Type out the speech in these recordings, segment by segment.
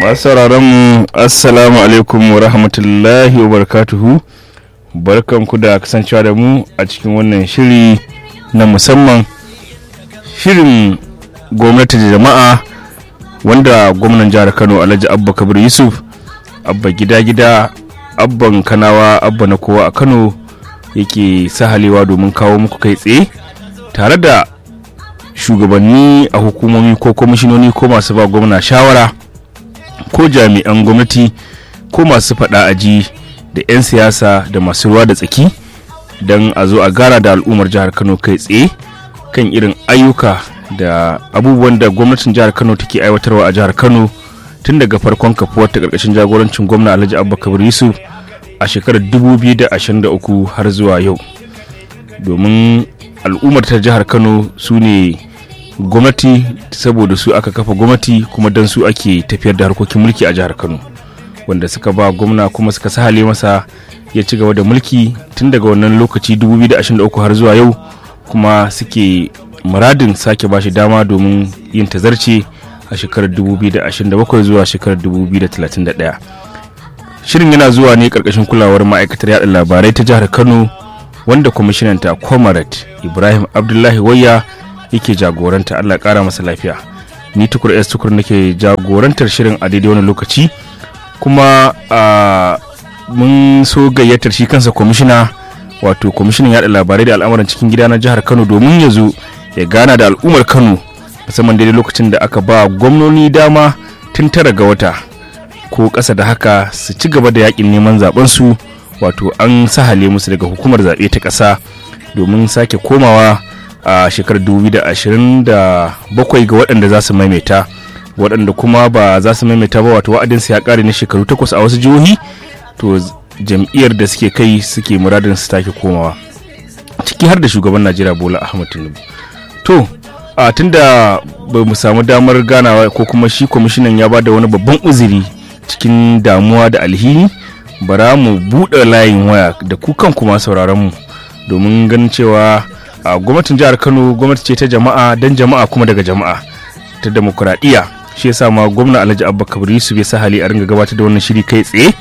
masu sauraron mu assalamu alaikum wa rahmatullahi wa barakatuhu barkanku da kasancewa da mu a cikin wannan shiri na musamman shirin gwamnati da jama'a wanda gwamnan jihar kano alhaji abba kabir yusuf abba gida gida abban kanawa abba na kowa a kano yake sahalewa domin kawo muku kai tsaye tare da shugabanni a hukumomi ko kwamishinoni ko masu ba gwamna shawara ko jami'an gwamnati ko masu faɗa aji da 'yan siyasa da masu ruwa da tsaki don a zo a gara da al'ummar jihar kano kai tsaye kan irin ayyuka da abubuwan da gwamnatin jihar kano take aiwatarwa a jihar kano tun daga farkon kafuwar ta karkashin jagorancin gwamna alhaji abba kabir yusuf a shekarar 2023 har zuwa yau domin al'ummar ta jihar kano su ne gwamnati saboda su aka kafa gwamnati kuma don su ake tafiyar da harkokin mulki a jihar kano wanda suka ba gwamna kuma suka sahale masa ya ci gaba da mulki tun daga wannan lokaci 2023 har zuwa yau kuma suke muradin sake bashi dama domin yin tazarce a shekarar 2027 zuwa shekarar 2031 shirin yana zuwa ne karkashin kulawar ma'aikatar yada labarai ta jihar kano wanda kwamishinanta comrade ibrahim abdullahi wayya yake jagoranta allah kara masa lafiya ni tukur s tukur nake jagorantar shirin a daidai wani lokaci kuma mun so gayyatar shi kansa kwamishina wato kwamishinan yada labarai da al'amuran cikin gida na jihar kano domin ya zo ya gana da al'ummar kano musamman daidai lokacin da aka ba gwamnoni dama tun tara ga wata ko ƙasa da haka su ci gaba da yakin neman zaben su wato an sahale musu daga hukumar zaɓe ta ƙasa domin sake komawa a shekarar 2027 ga waɗanda za su maimaita waɗanda kuma ba za su maimaita ba wato wa'adinsu ya ƙare na shekaru takwas a wasu jihohi to jam'iyyar da suke kai suke muradin su take komawa ciki har da shugaban najeriya bola ahmad tinubu to a tunda ba mu samu damar ganawa ko kuma shi kwamishinan ya ba da wani babban uzuri cikin damuwa da alhini bara mu buɗe layin waya da ku kan kuma sauraron mu domin ganin cewa a gwamnatin jihar kano gwamnati ce ta jama'a don jama'a kuma daga jama'a ta demokuraɗiyya shi yasa ma gwamna alhaji abba kabir yusuf ya sa hali a ringa gabatar da wannan shiri kai tsaye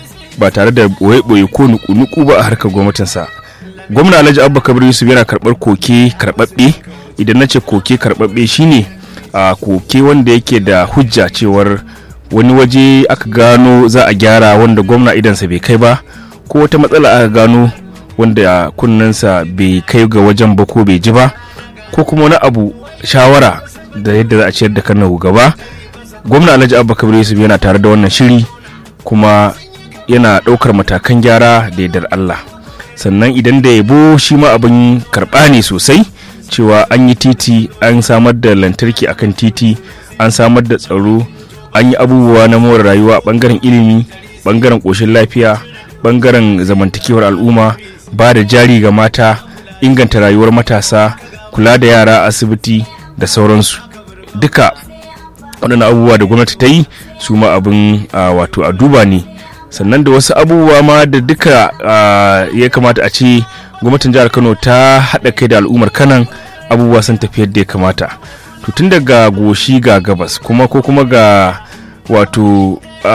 ba tare da ɓoye-ɓoye ko nuku-nuku ba a harkar gwamnatinsa gwamna alhaji abba kabir yusuf yana karɓar koke karɓaɓɓe idan na ce koke karɓaɓɓe shine a koke wanda yake da hujja cewar wani waje aka gano za a gyara wanda gwamna idansa bai kai ba ko wata matsala aka gano wanda kunnensa bai kai ga wajen ba ko bai ji ba ko kuma wani abu shawara da yadda za a ciyar da kano gaba gwamna alhaji abba kabir yusuf yana tare da wannan shiri kuma yana ɗaukar matakan gyara da yardar allah sannan idan da yabo shi ma abin karɓa ne sosai cewa an yi titi an samar da lantarki akan titi an samar da tsaro an yi abubuwa na more rayuwa bangaren ilimi bangaren ƙoshin lafiya bangaren zamantakewar al'umma ba da jari ga mata inganta rayuwar matasa kula da yara asibiti da sauransu duka waɗannan abubuwa da gwamnati ta yi su ma abin wato a duba ne sannan da wasu abubuwa ma da duka ya kamata a ce gwamnatin jihar kano ta haɗa kai da al'ummar kanan abubuwa sun tafi yadda ya kamata to tun daga goshi ga gabas kuma ko kuma ga wato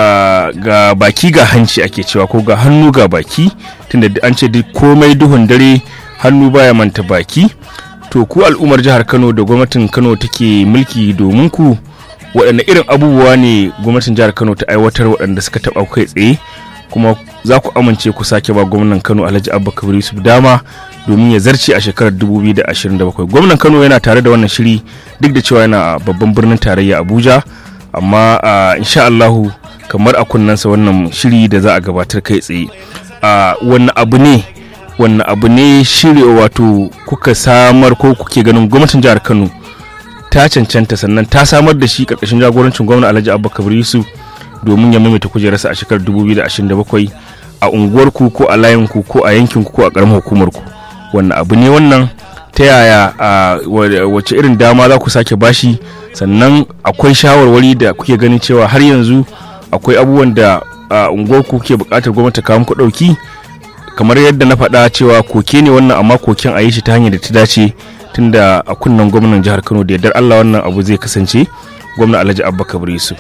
ga baki ga hanci ake cewa ko ga hannu ga baki tunda an ce duk komai duhun dare hannu baya manta baki to ku al'ummar jihar kano da gwamnatin kano take mulki domin ku waɗanne irin abubuwa ne gwamnatin jihar kano ta aiwatar waɗanda suka taɓa kai tsaye kuma za ku amince ku sake ba gwamnan kano alhaji abba kabir yusuf dama domin ya zarce a shekarar 2027 gwamnan kano yana tare da wannan shiri duk da cewa yana babban birnin tarayya abuja amma insha allahu kamar a kunnensa wannan shiri da za a gabatar kai tsaye wannan abu ne wannan abu ne shiri wato kuka samar ko kuke ganin gwamnatin jihar kano ta cancanta sannan ta samar da shi karkashin jagorancin gwamna alhaji abba kabir yusuf domin ya maimaita kujerarsa a shekarar 2027 a unguwarku ko a layinku ko a yankinku ko a karamar hukumarku wannan abu ne wannan ta yaya wace irin dama za ku sake bashi sannan akwai shawarwari da kuke ganin cewa har yanzu akwai abubuwan da unguwarku ke buƙatar gwamnati kawo muku ɗauki kamar yadda na faɗa cewa koke ne wannan amma koken a yi shi ta hanyar da ta dace tunda a kunnen gwamnan jihar kano da yardar allah wannan abu zai kasance gwamna alhaji abba kabir yusuf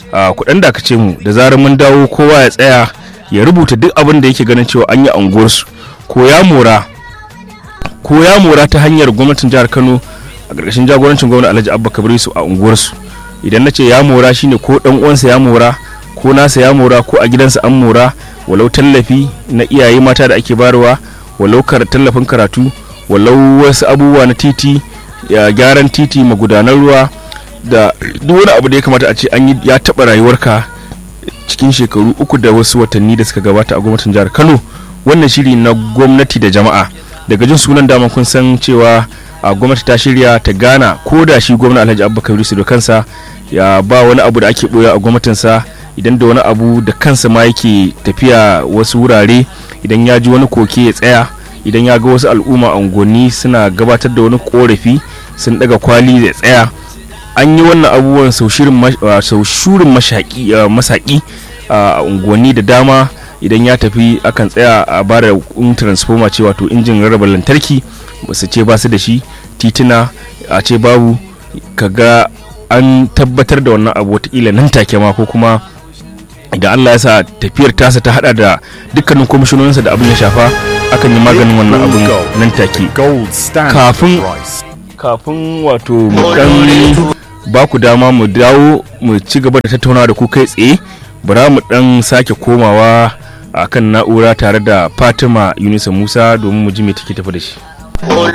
kuɗin da ce mu da zarar mun dawo kowa ya tsaya ya rubuta duk abin da yake ganin cewa an yi a unguwarsu ko ya mora ko ya mora ta hanyar gwamnatin jihar kano a ƙarƙashin jagorancin gwamnati alhaji abba kabiru a unguwarsu idan na ce ya mora shine ko ɗan uwansa ya mora ko nasa ya mora ko a gidansa an mora walau tallafi na iyaye mata da ake bayarwa walau tallafin karatu walau wasu abubuwa na titi ya gyaran titi magudanar ruwa da duk wani abu da ya kamata a ce an yi ya taɓa rayuwarka cikin shekaru uku da wasu watanni da suka gabata a gwamnatin jihar kano wannan shiri na gwamnati da jama'a daga jin sunan dama kun san cewa a gwamnati ta shirya ta gana ko da shi gwamna alhaji abubakar yusuf da kansa ya ba wani abu da ake boya a gwamnatinsa idan da wani abu da kansa ma yake tafiya wasu wurare idan ya ji wani koke ya tsaya idan ya ga wasu al'umma unguwanni suna gabatar da wani korafi sun daga kwali ya tsaya an yi wannan abubuwan sau shurin masaki a unguwanni da dama idan ya tafi akan tsaya a bada un transformer ce wato injin rarraba lantarki su ce ba su da shi tituna a ce babu kaga an tabbatar da wannan abu watakila nan take ma ko kuma da Allah ya sa tafiyar tasa ta hada da dukkanin kwamishinoninsa da abin ya shafa akan yi maganin wannan abin nan take kafin kafin wato mu dan ba ku dama mu dawo mu ci gaba da tattaunawa da ku kai tsaye bara mu dan sake komawa akan na'ura tare da Fatima Yunusa Musa domin mu ji me take tafi da shi